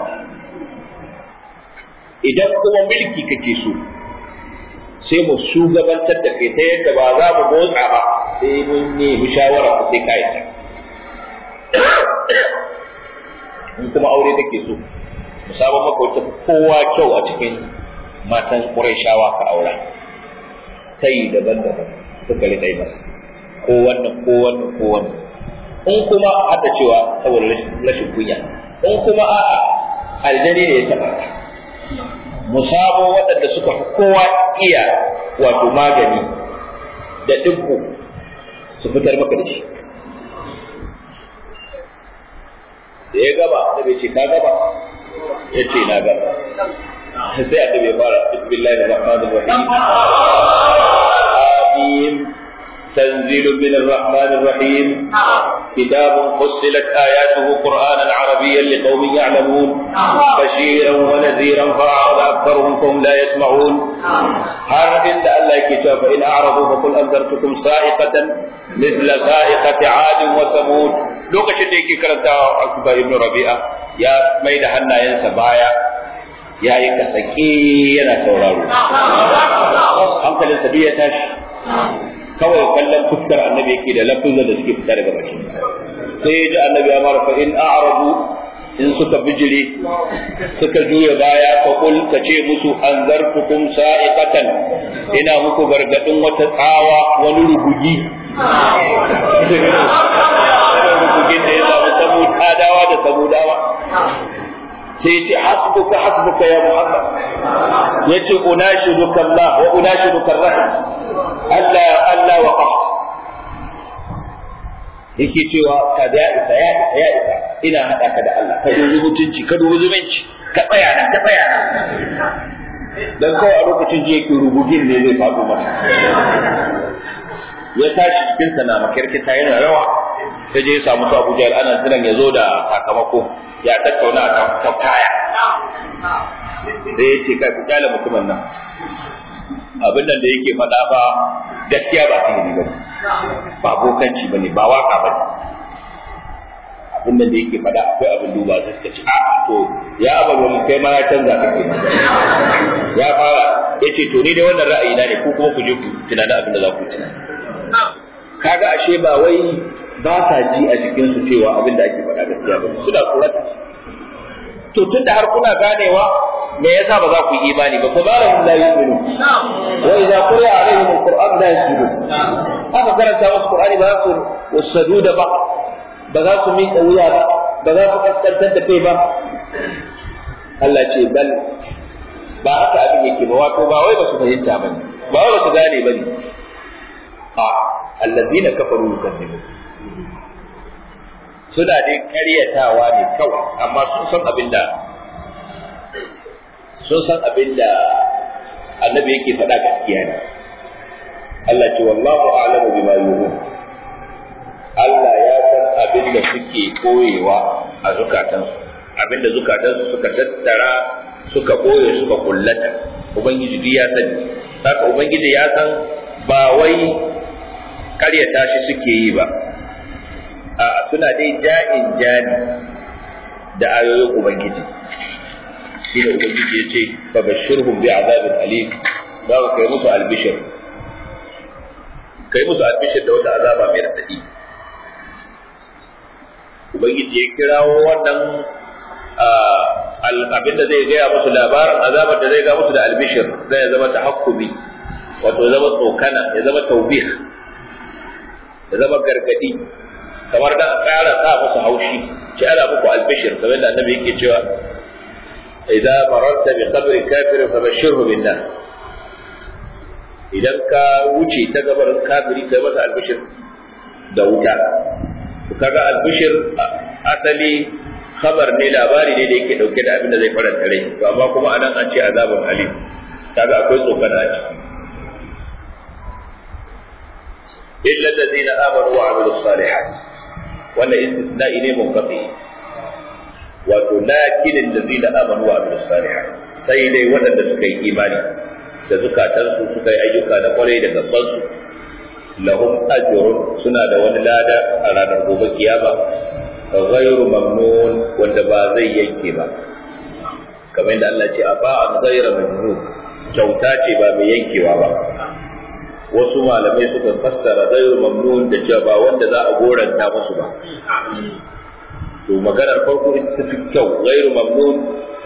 idan kuma mulki kake so sai mu shugabantar da kai ta yadda ba za mu motsa ba sai mun nemi shawara ku sai kai in kuma aure kake so mu samu maka wata kowa kyau a cikin matan Qurayshawa ka aura tayi daban-daban suka riƙa yi masa ko wannan ko wannan ko wannan in kuma hada cewa saboda rashin kunya in kuma a'a aljani ne ya taɓa mu samo waɗanda suka fi kowa iya wato magani da dubbu su fitar maka da shi da ya gaba da bai ce ka gaba ya ce na gaba sai a bai fara bismillahir rahmanir rahim amin تنزيل من الرحمن الرحيم كتاب فصلت آياته قرآنا عربيا لقوم يعلمون بشيرا ونذيرا فأعرض أكثرهم فهم لا يسمعون هر عند الله كتاب فإن أعرضوا فقل أنذرتكم صاعقة مثل صاعقة عاد وثمود lokacin da yake karanta Akuba ibn Rabi'a ya mai da hannayensa baya ya yi kasake yana sauraro hankalinsa duk ya tashi kawai kallon fuskar annabi yake da lafuzan da suke fita daga bakin sai ya ji annabi ya mara fa in a'radu in suka bijire suka juya baya fa kul ka ce musu anzartukum sa'iqatan ina muku gargadin wata tsawa wani rugugi rugugin da ya samu samud adawa da samudawa sai ya ce hasbuka hasbuka ya muhammad yace unashiduka allah wa unashiduka rahim Allah Allah wa qaf yake cewa ka da isa ya isa ya isa ina hada ka da Allah ka dubi mutunci ka dubi zumunci ka tsaya nan ka tsaya nan dan kawai a lokacin ji yake rubugin ne zai faɗo masa ya tashi cikin sa na makirkita yana rawa ta je ya samu su Abu Jahl ana jiran ya zo da sakamako ya tattauna a kan kaya sai ya ce kai ku kyale mutumin nan abin nan da yake faɗa ba gaskiya ba sihiri ba ba bokanci ba ne ba waka ba ne abin nan da yake faɗa akwai abin duba sai suka ce a to ya abar wani kai ma ya canza kake ya fara ya ce to ni dai wannan ra'ayi na ne ko kuma ku je ku tunani abin da za ku tunani kaga ashe ba wai ba sa ji a jikinsu cewa abin da ake faɗa gaskiya ba suna tsorata to tun da har kuna ganewa me yasa ba za ku yi imani ba ko ba lahum la yu'minu wa idza quri'a alaihim alquran la yasjudun haka karanta musu qur'ani ba za su wasadu da ba ba za su miƙa wuya ba ba za su kaskantar da kai ba Allah ce bal ba haka abin yake ba wato ba wai ba su fahimta ba ne ba wai ba su gane ba ne a allazina kafaru yukadzibun suna dai karyatawa ne kawai amma sun san abin da sun san abin da annabi yake faɗa gaskiya ne Allah ce wallahu a'lamu bima yuhun Allah ya san abin da suke koyewa a zukatansu abin da zukatansu suka tattara suka koye suka kullata ubangiji duk ya sani haka ubangiji ya san ba wai karyata shi suke yi ba a suna dai ja'in jani da ayoyin ubangiji shi da ubangiji ya ce fa bashirhum bi azabin alim za ka kai musu albishir kai musu albishir da wata azaba mai radadi ubangiji ya kirawo wannan abin da zai gaya musu labarin azabar da zai ga musu da albishir zai zama tahakkumi wato ya zama tsokana ya zama taubih ya zama gargadi kamar da ƙara sa musu haushi ce ana muku albishir kamar da annabi yake cewa idza mararta bi qabri kafir fa bashirhu bin nar idan ka wuce ta gabarin kafiri kai masa albishir da wuta kaga albishir asali khabar ne labari ne da yake dauke da abin da zai faranta rai to amma kuma anan an ce azabun alim kaga akwai tsokana a ciki illa allazina amanu wa amilus salihat wannan istisna'i ne munqati wato lakin allazina amanu wa amilus salihat sai dai waɗanda suka yi imani da zukatansu suka yi ayyuka da kwarai da gabansu lahum ajrun suna da wani lada a ranar gobe kiyama ghairu mamnun wanda ba zai yanke ba kamar yadda Allah ce a ba an ghaira mamnun kyauta ce ba mai yankewa ba wasu malamai suka fassara ghairu mamnun da cewa ba wanda za a goranta musu ba to maganar farko ita ta fi kyau ghairu mamnun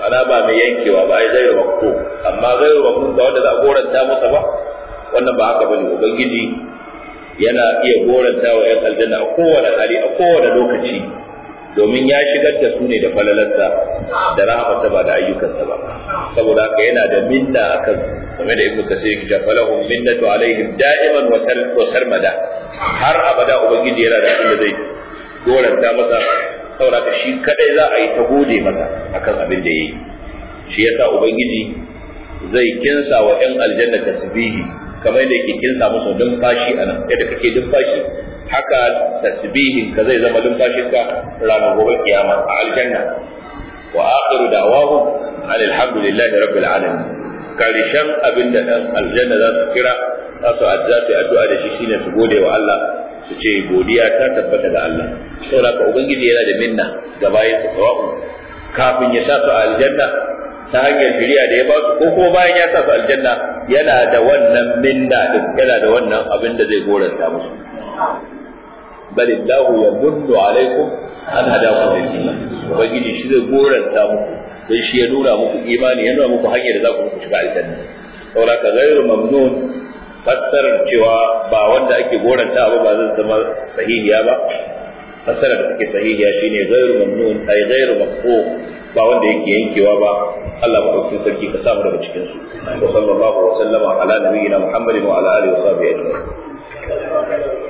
ana ba mai yankewa ba ai gairu makko amma gairu makko ba wanda za a goranta masa ba wannan ba haka bane ubangiji yana iya goranta wa ‘yan aljanna a kowane hali a kowane lokaci domin ya shigar da su ne da falalarsa da rahamarsa ba da ayyukansa ba saboda haka yana da minna akan game da ibnu kasir ya falahum minnatu alaihim da'iman wa sarmada har abada ubangiji yana da abin da zai goranta masa saboda haka shi kadai za a yi ta gode masa akan abin da yayi shi yasa ubangiji zai kinsa wa ‘yan aljanna tasbihi kamar da yake kinsa musu numfashi a nan yadda kake numfashi haka tasbihin ka zai zama numfashin ka ranar gobe kiyama a aljanna wa akhiru da'wahum alhamdulillahi rabbil alamin karshen abin da dan aljanna za su kira za su addu'a su addu'a da shi shine su gode wa Allah su ce godiya ta tabbata ga Allah saboda ka ubangiji yana da minna ga bayan sa sawa'u kafin ya sa su a aljanna ta hanyar shari'a da ya ba su ko kuma bayan ya sa su aljanna yana da wannan minna din yana da wannan abin da zai goranta musu bal illahu yamunnu alaikum an hadakum lil iman ubangiji shi zai goranta muku dan shi ya nuna muku imani ya nuna muku hanyar da za ku shiga aljanna saboda ka gairu mamnun fassarar cewa ba wanda ake goranta ba ba zai zama sahihiya ba fassarar da take sahihiya shine gairu mamnun ay gairu maqfu ba wanda yake yankewa ba Allah madaukakin sarki ka samu daga cikin su wa sallallahu wa sallama ala nabiyyina muhammadin wa ala alihi wa sahbihi ajma'in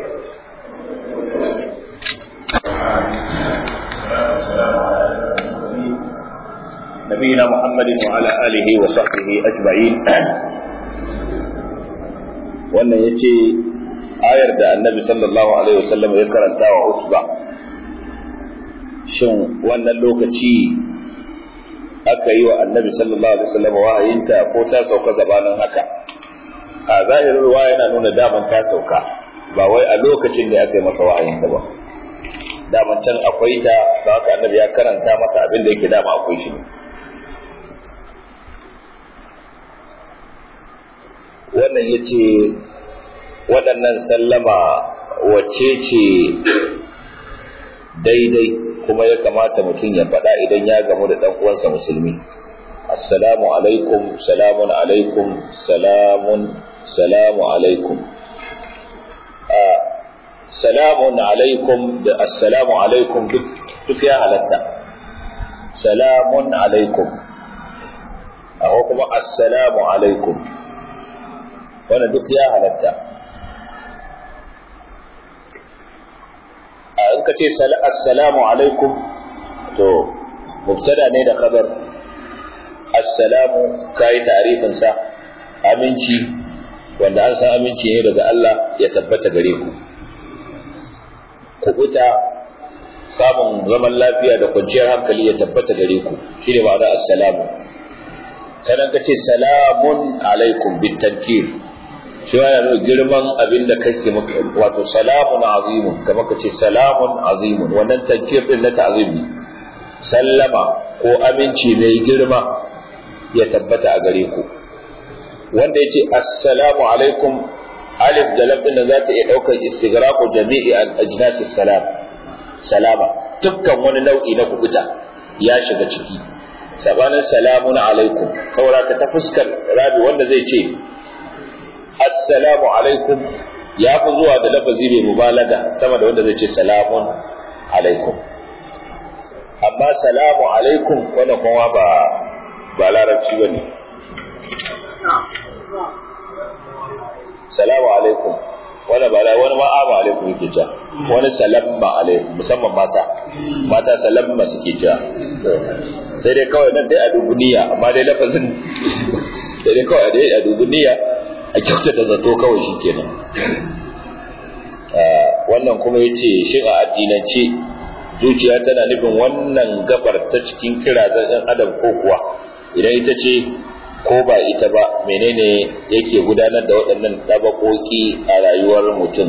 نبينا محمد وعلى آله وصحبه أجمعين wannan ya ce ayar da annabi sallallahu alaihi wasallam ya karanta wa utba shin wannan lokaci aka yi wa annabi sallallahu alaihi wasallam wahayinta ko ta sauka gabanin haka a zahirin ruwa yana nuna daman ta sauka ba wai a lokacin da aka yi masa wahayinta ba daman can akwai ta da haka annabi ya karanta masa abin da yake dama akwai shi ne wannan ya ce waɗannan sallama wacce ce daidai kuma ya kamata mutum ya faɗa idan ya gamu da ɗan uwansa musulmi assalamu alaikum salamun alaikum salamun salamu alaikum salamun alaikum da assalamu alaikum duk ya halatta salamun alaikum akwai kuma assalamu alaikum wannan duk ya halatta a in ka ce assalamu alaikum to mubtada ne da khabar assalamu kai tarifin sa aminci wanda an san aminci ne daga Allah ya tabbata gare ku kubuta samun zaman lafiya da kwanciyar hankali ya tabbata gare ku shine ma'ana assalamu sannan ka ce salamun alaikum bitankir shi ya nuna girman abin da kake wato salamun azimun kamar ka ce salamun azimun wannan tankir din na ta'zimi sallama ko aminci mai girma ya tabbata a gare ku wanda ya ce assalamu alaikum alif da lam din za ta iya daukar istighraqu jami'i ajnasis salam salama dukkan wani nau'i na kubuta ya shiga ciki sabanin salamun alaikum saboda ka ta fuskar rabi wanda zai ce assalamu alaikum ya fi zuwa da lafazi mai mubalaga sama da wanda zai ce salamun alaikum amma salamu alaikum wannan kuma ba ba larabci bane salamu alaikum wani ba la wani ma'ama alaikum yake ja wani salamma alaikum musamman mata mata salamma suke ja sai dai kawai nan dai a dubuniya amma dai lafazin sai dai kawai dai a dubuniya a kyautata zato kawai shi kenan wannan kuma ya ce shin a addinance zuciya tana nufin wannan gabar ta cikin kira ɗan adam ko kuwa idan ita ce ko ba ita ba menene yake gudanar da waɗannan tabakoki a rayuwar mutum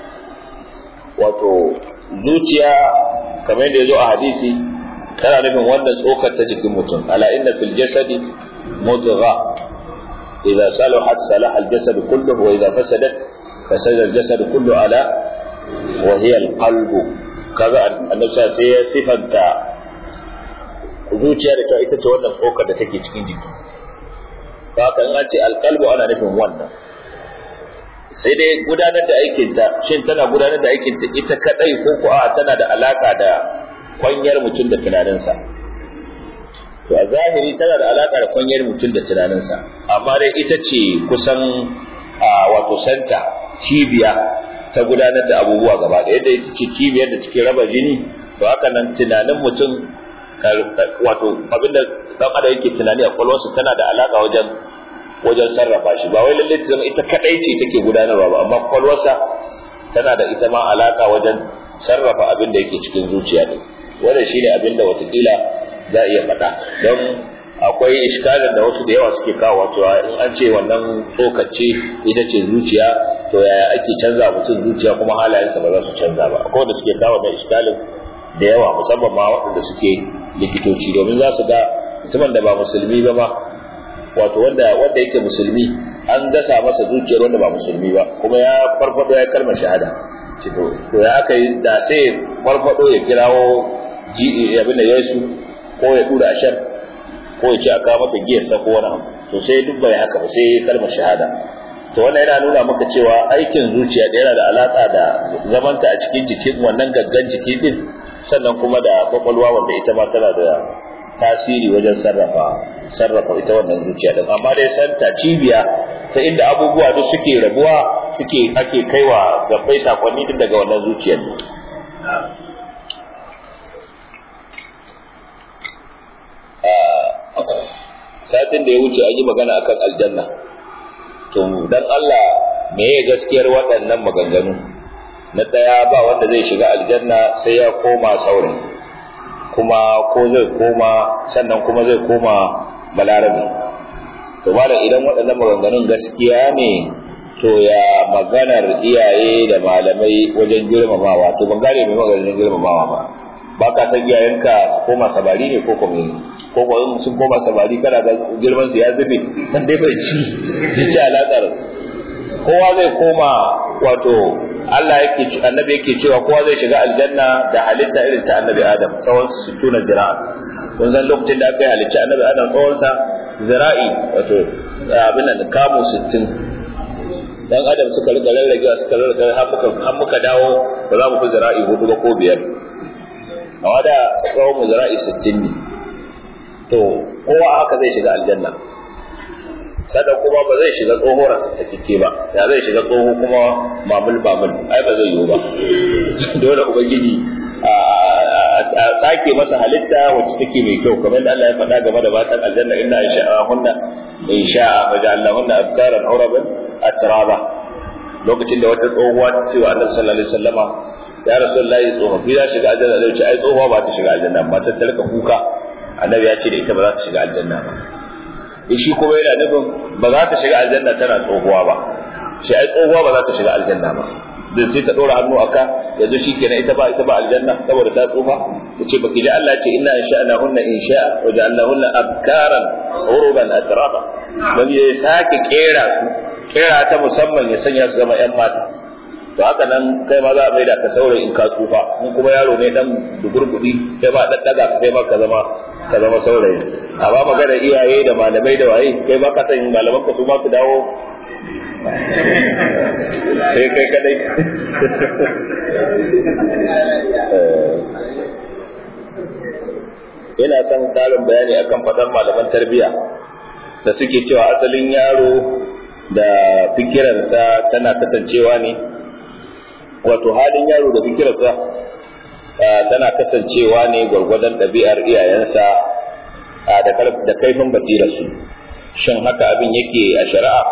wato zuciya kamar yadda ya zo a hadisi tana nufin wannan tsokar ta jikin mutum ala inna fil jasadi mudgha idza salahat salaha al jasad kulluhu wa idza fasadat fasada al jasad kullu ala wa hiya al qalbu kaga annabi sai ya sifanta zuciya da ta ita ce wannan tsokar da take cikin jiki ba haka in an ce alqalbu ana nufin wannan sai dai gudanar da aikinta shin tana gudanar da aikinta ita kadai ko ko a tana da alaka da kwanyar mutum da tunaninsa to a zahiri tana da alaka da kwanyar mutum da tunaninsa amma dai ita ce kusan wato santa cibiya ta gudanar da abubuwa gaba da yadda ita ce cibiyar da take raba jini to haka nan tunanin mutum wato abinda dan adam yake tunani a kwalwarsa tana da alaka wajen wajen sarrafa shi ba wai lalle ta zama ita kadai ce take gudanarwa ba amma kwalwarsa tana da ita ma alaka wajen sarrafa abin da yake cikin zuciya ne wannan shine abin da watakila za a iya faɗa don akwai iskalin da wasu da yawa suke kawo wato in an ce wannan tsokace ita ce zuciya to yaya ake canza mutum zuciya kuma halayensa ba za su canza ba akwai wanda suke kawo wannan iskalin da yawa musamman ma waɗanda suke likitoci domin za su ga mutumin da ba musulmi ba ma wato wanda wanda yake musulmi an dasa masa zuciyar wanda ba musulmi ba kuma ya farfado ya kalmar shahada to to ya aka yi da sai farfado ya kirawo ji abin da Yesu ko ya dura ashar ko ya ce a kawo masa giyar sa ko wani abu to sai duk bai haka ba sai kalmar shahada to wannan yana nuna maka cewa aikin zuciya da yana da alaka da zamanta a cikin jikin wannan gaggan jiki din sannan kuma da kwakwalwa wanda ita ma tana da tasiri wajen sarrafa sarrafa ita wannan zuciya din amma dai santa cibiya ta inda abubuwa duk suke rabuwa suke ake kaiwa gabbai sakonni din daga wannan zuciyar ne satin da ya wuce an yi magana akan aljanna to dan Allah me ya gaskiyar waɗannan maganganu na ɗaya ba wanda zai shiga aljanna sai ya koma saurin kuma ko zai koma sannan kuma zai koma balarabe to malam idan waɗannan maganganun gaskiya ne to ya maganar iyaye da malamai wajen girmamawa to ban gane mai maganar girmamawa ba ba ka san iyayenka su koma sabari ne ko kuma ko kuma sun koma sabari kana ga girman su ya zube dan dai bai ci ya ci alaƙar kowa zai koma wato Allah yake annabi yake cewa kowa zai shiga aljanna da halitta irin ta annabi Adam tsawon su tuna zira'a kun san lokacin da aka yi halitta annabi Adam tsawon sa zira'i wato abin nan kamu 60 dan Adam suka riga rarragewa suka rarrage har muka har muka dawo ba za mu fi zira'i hudu ba ko biyar a da tsawon mu zira'i 60 ne to kowa haka zai shiga aljanna sada kuma ba zai shiga tsohuwar ta kike ba ya zai shiga tsoho kuma mamul mamul ai ba zai yiwu ba dole ubangiji a sake masa halitta wacce take mai kyau kamar da Allah ya faɗa game da matan aljanna inna insha'ahunna insha'a fa ja'alnahunna abkaran uraban atraba lokacin da wata tsohuwa ta ce wa Annabi sallallahu alaihi wasallama ya rasulullahi tsofaffi za shiga aljanna zai ce ai tsohuwa ba ta shiga aljanna ba ta tarka kuka annabi ya ce da ita ba za ta shiga aljanna ba shi kuma yana nufin ba za ta shiga aljanna tana tsohuwa ba shi ai tsohuwa ba za ta shiga aljanna ba dan sai ta dora hannu aka yanzu shi kenan ita ba ita ba aljanna saboda ta tsufa ce baki da Allah ce inna insha'na hunna insha'a wa ja'alna hunna abkaran uruban atraba dan ya sake kera su kera ta musamman ya sanya su zama yan mata to haka nan kai ma za a maida ka saurayi in ka tsufa in kuma yaro ne dan dugurgudi kai ma dan daga kai ma ka zama ka zama saurayi amma magana iyaye da malamai da waye kai ba ka san malaman ka su ma su dawo sai kai kadai ina son ƙarin bayani akan fadar malaman tarbiyya da suke cewa asalin yaro da fikirarsa tana kasancewa ne wato halin yaro da fikirarsa tana kasancewa ne gwargwadon ɗabi'ar iyayensa da kaifin basirarsu shin haka abin yake a shari'a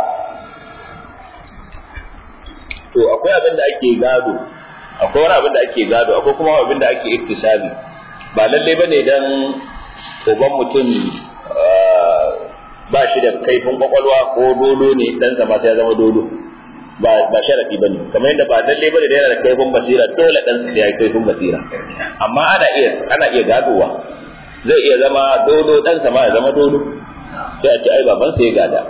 to akwai abin da ake gado akwai wani abin da ake gado akwai kuma abin da ake iktisabi ba lallai ba ne don uban mutum ba shi da kaifin kwakwalwa ko dodo ne dan zama sai ya zama dodo ba ba sharafi bane kamar yadda ba lalle bane da yana da kaifin basira dole dan ya yi kaifin basira amma ana iya ana iya gadowa zai iya zama dodo dan sama ya zama dodo sai a ce ai baban sai ya gada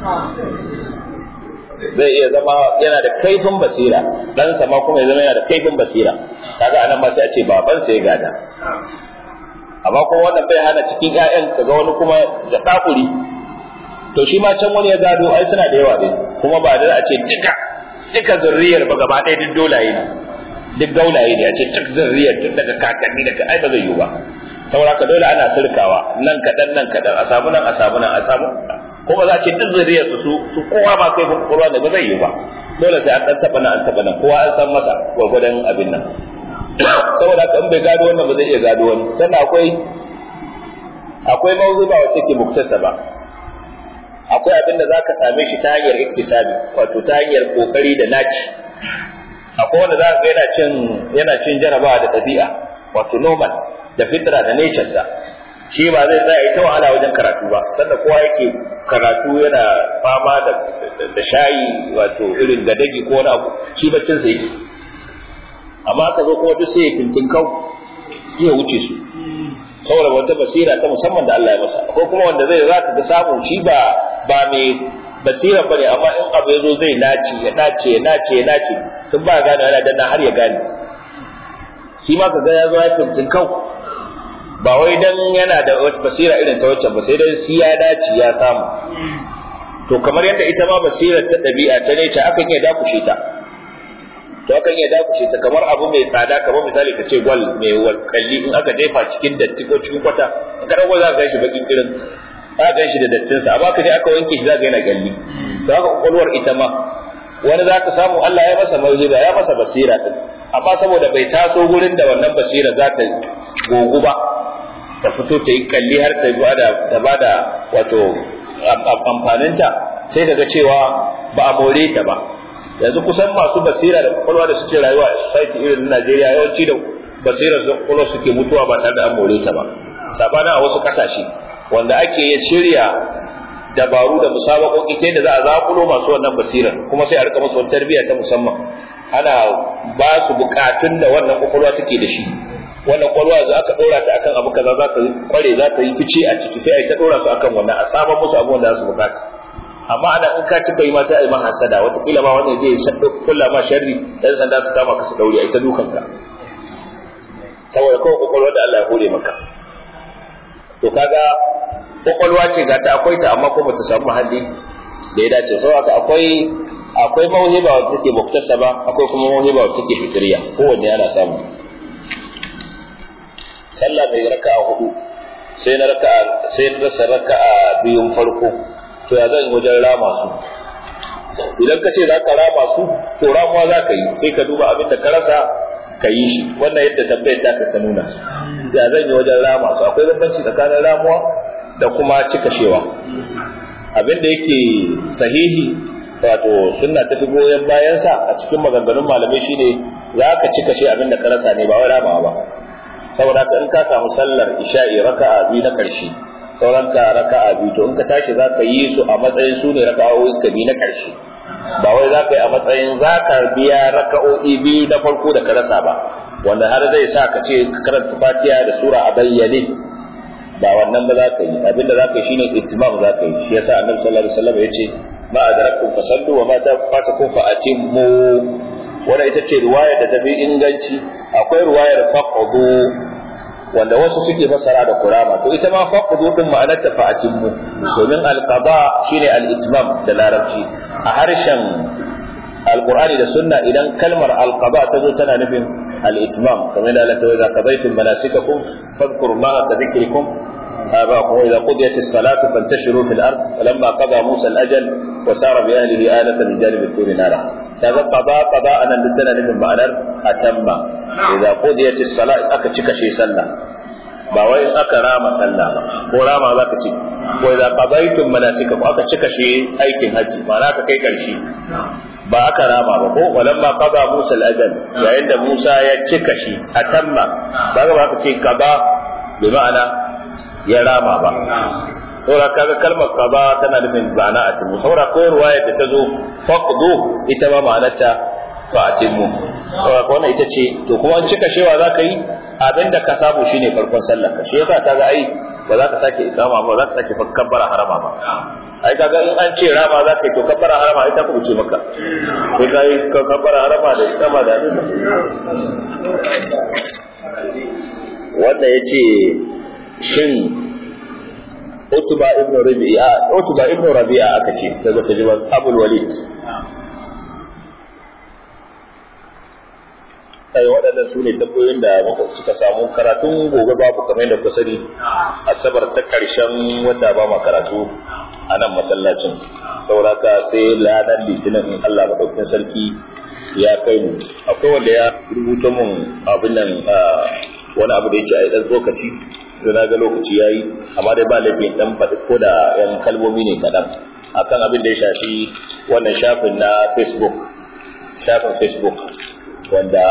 zai iya zama yana da kaifin basira dan sama kuma ya zama yana da kaifin basira kaga anan ma sai a ce baban sai ya gada amma kuma wannan bai hana cikin ƴaƴan kaga wani kuma zakakuri to shi ma can wani ya gado ai suna da yawa dai kuma ba da a ce duka duka zurriyar ba gaba ɗaya duk dolaye ne duk gaulaye ne a ce duk zurriyar duk daga kakanni daga ai ba zai yiwu ba saboda ka dole ana sirkawa nan kaɗan nan kaɗan a samu nan a samu nan a samu ko ba za a ce duk zuriyar su su kowa ba kai kowa ne ba zai yiwu ba dole sai an ɗan taɓa nan an taɓa nan kowa an san masa gwargwadon abin nan saboda kan bai gado wannan ba zai iya gado wani sannan akwai akwai mawzuba wacce ke muktasa ba akwai abin da zaka same shi ta hanyar iktisabi wato ta hanyar kokari da naci akwai wanda zaka ga yana cin yana cin jarabawa da ɗabi'a wato normal da fitra da nature sa shi ba zai tsaya ita wahala wajen karatu ba sannan kowa yake karatu yana fama da da shayi wato irin gadagi ko wani abu shi baccin sa yake amma aka zo kuma duk sai ya tintinkau ya wuce su saboda wata basira ta musamman da Allah ya masa ko kuma wanda zai zaka ga samu shi ba ba mai basira bane amma in abu yazo zai nace ya nace ya nace ya nace tun ba gane yana danna har ya gane shi ma kaga ya zo ya fintin kau ba wai dan yana da wata basira irin ta wacce ba sai dai shi ya dace ya samu to kamar yadda ita ma basirar ta dabi'a ta ne ta akan iya dakushe ta to akan iya dakushe ta kamar abu mai tsada kamar misali ka ce gwal mai kalli in aka jefa cikin datti ko cikin kwata in ka dago za ka ganshi bakin kirin za ka ganshi da dattin sa amma ka je aka wanke shi za ka yana galli to haka kwakwalwar ita ma wani za ka samu Allah ya masa mauhiba ya masa basira din amma saboda bai taso gurin da wannan basira za ta gogu ba ta fito ta yi kalli har ta bada ta bada wato amfaninta sai kaga cewa ba a more ta ba yanzu kusan masu basira da kwakwalwa da suke rayuwa a society irin na Najeriya yawanci da basira da kwakwalwa suke mutuwa ba tare da an more ta ba sabanin a wasu kasashe wanda ake ya shirya dabaru da musabakoki ta yadda za a zakulo masu wannan basirar kuma sai a rika musu wata tarbiyya ta musamman ana ba su bukatun da wannan kwakwalwa take da shi wannan kwakwalwa za aka dora ta akan abu kaza za ta kware za ta yi fice a ciki sai a yi ta dora su akan wannan a saba musu abubuwan da za su bukata amma ana in ka cika yi ma sai a yi ma hasada wataƙila ma wanda zai shaɗo kulla ma sharri ɗan sanda su kama ka su ɗaure a ita dukan ka saboda kawai kwakwalwa da Allah ya hore maka to kaga kwakwalwa ce ga ta akwai ta amma kuma ta samu muhalli da ya dace saboda akwai akwai mauhiba wacce take muktasaba akwai kuma mauhiba wacce take fitriya kowanne ana samu sallah mai raka'a hudu sai na raka'a sai na rasa raka'a biyun farko to ya zan wajen rama su idan ka ce za ka rama su to ramuwa za ka yi sai ka duba abin da ka rasa ka yi shi wannan yadda tambayar ta ka nuna ya zan yi wajen rama su akwai bambanci tsakanin ramuwa da kuma cikashewa abin da yake sahihi wato sunna ta fi goyon bayansa a cikin maganganun malamai shine za ka cikashe abin da ka rasa ne ba wai ramawa ba saboda in ka samu sallar isha'i raka'a biyu na karshe sauran ka raka'a biyu to in ka tashi za ka yi su a matsayin su ne raka'o'in ka biyu na karshe ba wai za ka yi a matsayin za ka biya raka'o'i biyu na farko da ka rasa ba wanda har zai sa ka ce ka karanta fatiha da sura a bayyane ba wannan ba za ka yi abinda za ka yi shine ittimam za ka yi shi yasa annabi sallallahu alaihi wasallam yace ma adrakum fasallu wa ma tafatakum fa atimmu wannan ita ce riwayar da tafi inganci akwai riwayar faqdu wanda wasu suke fassara da kurama to ita ma faqdu din ma'anar ta fa atimmu domin alqada shine al-itmam da larabci a harshen alqur'ani da sunna idan kalmar alqada ta zo tana nufin al-itmam kamar da Allah ta waza qadaytum manasikakum fadhkuru ma ka dhikrikum آباءكم وإذا قضيت الصلاة فانتشروا في الأرض فلما قضى موسى الأجل وسار بأهله آنس من جانب الطور نارا هذا قضاء قضاء أنا لتنا من معنى أتم إذا قضيت الصلاة أكتشك شيء سنة ba wai aka rama sallah ba ko rama za ka ce ko idza qadaytum manasikakum aka cika shi aikin haji ma'ana ka kai karshe ba aka rama ba ko walamma qada Musa al-ajal yayin da Musa ya cika shi atamma ba ga ba ka ce qada bi ma'ana ya rama ba saboda kaga kalmar qada tana nufin ma'ana atimu saboda ko ruwaya da ta zo faqdu ita ma ma'anarta fa atimu saboda wannan ita ce to kuma an cika shewa zaka yi abinda ka samu shine farkon sallar ka shi yasa kaga ai ba za ka sake ikama ba za ka sake kabbara harama ba ai kaga in an ce rama za ka yi to kabbara harama ita ku ce maka sai ka yi kabbara harama da ikama da wanda ya ce shin Utba ibn Rabi'a Utba ibn Rabi'a aka ce daga tajiba Abul Walid kai waɗannan su ne tabboyin da muka suka samu karatun gobe babu kamar yadda kuka sani asabar ta ƙarshen wata ba ma karatu a nan masallacin sauraka sai lanar litinin in Allah maɗaukin sarki ya kai mu akwai wanda ya rubuta mun abin nan wani abu da ya ce a yi ɗan tsokaci da na ga lokaci ya yi amma dai ba laifin ɗan faɗi ko da ‘yan kalmomi ne kaɗan akan abin da ya shafi wannan shafin na facebook shafin facebook wanda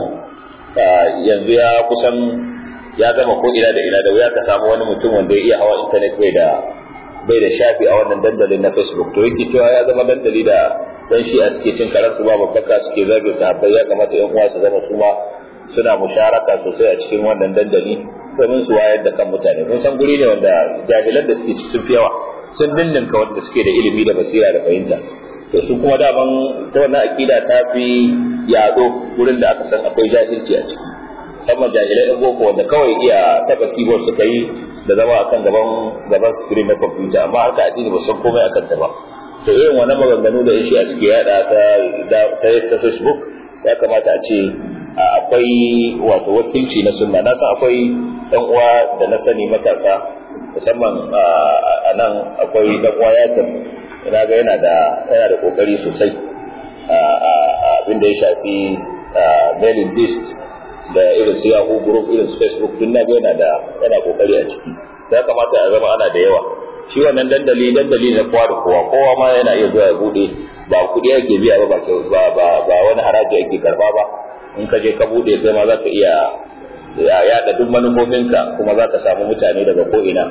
yanzu ya kusan ya gama ko ina da ina da wuya ka samu wani mutum wanda ya iya hawa intanet bai da bai da shafi a wannan dandalin na facebook to yake cewa ya zama dandali da dan shi a suke cin karansu ba babbaka suke zagin sahabbai ya kamata yan uwa su zama su ma suna musharaka sosai a cikin wannan dandali domin su wayar da kan mutane kun san guri ne wanda jahilan da suke sun fi yawa sun dindinka wanda suke da ilimi da basira da fahimta to su kuma daman ta wannan akida ta fi yado wurin da aka san akwai jahilci a ciki musamman jahilai ɗan boko wanda kawai iya taɓa keyboard suka yi da zama akan gaban gaban screen na kwamfuta amma haka addini ba san komai akan ta ba to irin wannan maganganu da shi a suke yada ta ta facebook ya kamata a ce akwai wato wakilci na sunna na san akwai ɗan uwa da na sani matasa musamman a nan akwai ɗan uwa yasir ina ga yana da yana da kokari sosai abin da ya shafi mailing list da irin su yahoo group irin su facebook duk na ga yana da yana kokari a ciki ya kamata a zama ana da yawa shi wannan dandali dandali na kowa da kowa kowa ma yana iya zuwa ya bude ba kuɗi ake biya ba ba ba ba wani haraji ake karba ba in ka je ka bude kai ma za ka iya yaɗa duk manufofinka kuma za ka samu mutane daga ko'ina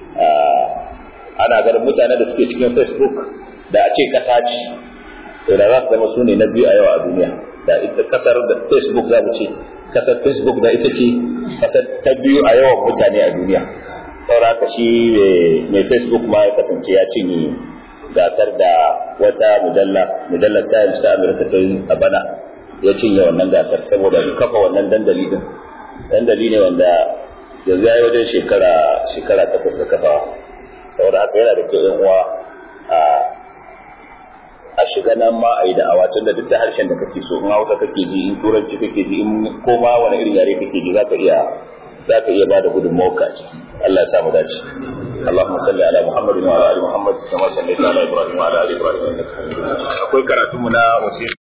ana ganin mutane da suke cikin facebook da a ce kasa ce to da za su zama su ne na biyu a yau a duniya da ita kasar da facebook za mu ce kasar facebook da ita ce kasar ta biyu a yawan mutane a duniya saboda haka shi mai facebook ma ya kasance ya cinye gasar da wata mujalla mujallar times ta amurka ta yi a bana ya cinye wannan gasar saboda kafa wannan dandali din dandali ne wanda yanzu ya yi wajen shekara shekara takwas da kafawa saboda haka yana da kyau yan uwa a a shiga nan ma a yi da'awa tun da duk da harshen da kake so in hausa kake ji in turanci kake ji in koma wani irin yare kake ji za ka iya za ka iya bada gudunmawar ka ciki Allah ya samu dace اللهم صل على محمد وعلى ال محمد كما صليت على ابراهيم وعلى ال ابراهيم انك حميد مجيد akwai karatu mu na wasiyar